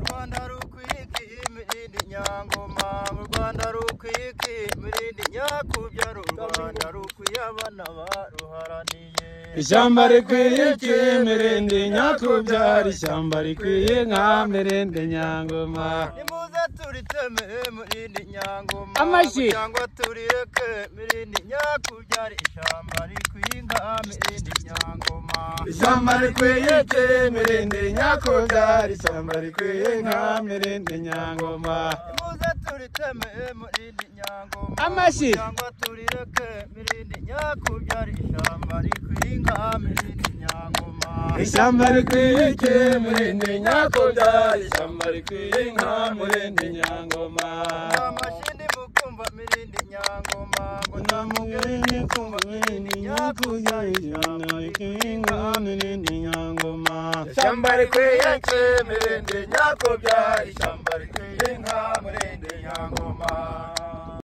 rwanda rukwiki mirindi nyangoma mu rwanda rukwiki mirindi nyakubyaru u rwanda rukwiye abana baruharaniye Ishyamba rikwiye iki mirindi nyakubyara ishyamba rikwiye nka mirindi nyangoma nimuze turiteme mirindi nyangoma Amashyi. cyangwa turireke mirindi nyakubyara ishyamba rikwiye inka mirindi nyangoma Ishyamba rikwiye iki mirindi nyakubyara ishyamba rikwiye nka mirindi nyangoma Nimuze turiteme mirindi nyangoma Amashyi. cyangwa turireke mirindi nyakubyara ishyamba rikwiye inka mirindi nyangoma Ishyamba rikwiye iki mirindi nyakubyara ishyamba rikwiye nka mirindi nyangoma amashini mukumva mirindi nyangoma ngo Nta mugeni namugeni kumva mirindi nyakubyara ishyamba rikwiye nka mirindi nyangoma ishyamba rikwiye ke mirindi nyakubya ishyamba rikwiye inka mirindi nyangoma